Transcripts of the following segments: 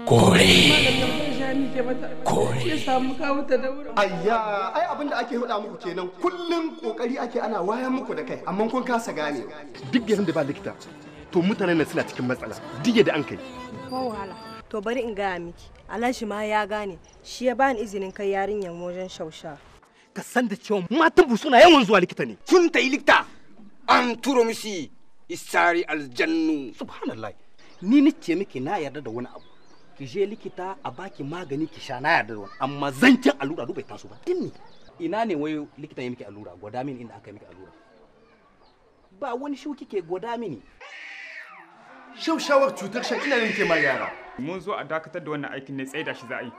kore kore ya samu kawo ta da wurin ayya ai abin da ake faɗa muku kenan kullum kokari ake ana wayan muku da kai amma kun kasa gane duk garin da ba likita to mutanen nan suna cikin matsala duk da an kai ko wahala to bari in gaya miki alhaji ma ya gane shi ya bani izinin kai yarinyar wajen shausha ka san da cewa matan bu suna yawan zuwa likita ne sun ta yi likita an turo misi isari aljannu subhanallah ni ni ce miki na yarda da wani abu ki je likita a baki magani ki sha na yarda da wani amma zancen allura bai taso ba dinni ina ne wai likita ya miki allura gwada mini inda aka yi miki allura ba wani shu kike gwada mini shaushawar cutar shan ina ne ke ma yara mun zo a dakatar da wannan aikin ne tsaye da shi za a yi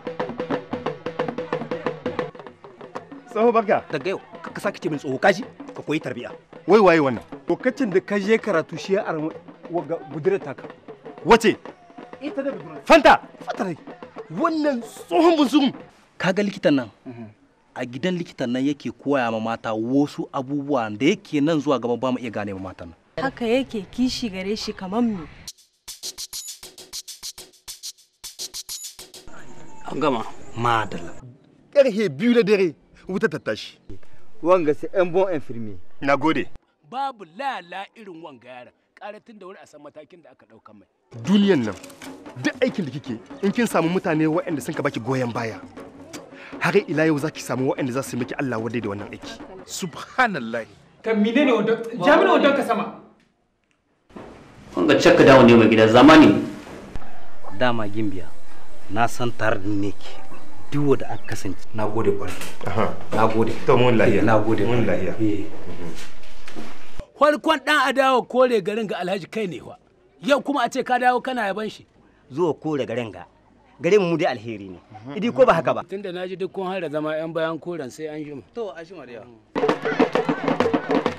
tsoho barka daga yau ka sake ce min tsoho kaji ka koyi tarbiya wai waye wannan lokacin da ka je karatu shi ya arma waga budurar taka wace ita da budurar fanta fanta ne wannan tsohon bunsun kaga likitan nan a gidan likitan nan yake koya ma mata wasu abubuwa da yake nan zuwa gaba ba mu iya gane ma matan nan haka yake kishi gare shi kamar mu an gama madalla karhe biyu na dare wuta ta tashi wanga sai yan bon infirmier na gode babu lala irin wanga yaran karatin da wuri a san matakin da aka ɗauka mai duniyan nan duk aikin da kike in kin samu mutane waɗanda sun ka baki goyon baya har ila yau za ki samu waɗanda za su miki Allah wadai da wannan aiki subhanallah kan mine ne wadon jami'in wadon ka sama wanga cakka dawo ne mai gida zamani dama gimbiya na san tare da ne ke duk wanda aka kasance na gode kwarai na gode to mun lahiya na gode mun lahiya farkon dan adawa kore garin ga alhaji kai ne wa yau kuma a ce ka dawo kana yaban shi zuwa kore garin ga garin mu dai alheri ne idi ko ba haka ba tunda naji duk kun har da zama yan bayan koren sai an jima to a shi mariya